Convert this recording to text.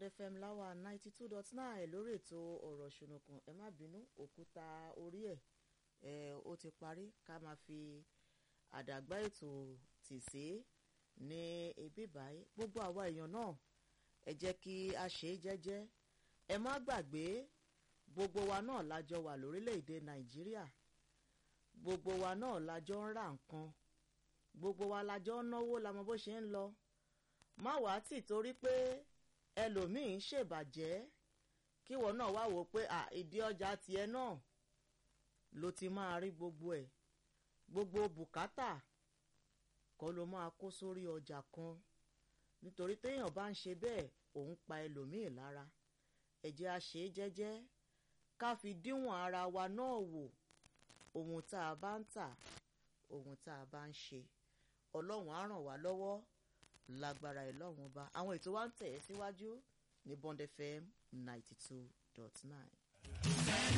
FM láwa ninety two dot nine lórí ètò ọ̀rọ̀ ṣùnùkùn ẹ má bínú òkúta orí ẹ̀ ẹ̀ ó ti parí ká máa fi àdàgbà ètò tì sí ní ibi báyìí gbogbo àwa èèyàn náà ẹ jẹ́ kí a ṣe é jẹ́jẹ́ ẹ má gbàgbé gbogbo wa náà lájọ wà lórílẹ̀‐èdè Nàìjíríà gbogbo wa náà lájọ ń ra nǹkan gbogbo wa lájọ ń náwó la mọ bó ṣe ń lọ má wàá tì torí pé ẹlòmíín ń ṣèbàjẹ́ kíwọ náà wá wò pé à ìdí ọjà tiẹ̀ náà ló ti máa rí gbogbo ẹ̀ gbogbo bùkátà kọ́ ló máa kó sórí ọjà kan nítorí téèyàn bá ń ṣe bẹ́ẹ̀ òun pa ẹlòmíín lára ẹ jẹ́ a ṣe é jẹ́jẹ́ ká fi díwọ̀n ara wa náà wò ohun tá a bá ń tà ohun tá a bá ń ṣe ọlọ́run á ràn wá lọ́wọ́ lágbára ẹ̀ lọ́run ọba àwọn ètò wa ń tẹ̀ ẹ́ síwájú ní Bond FM ninety two dot nine.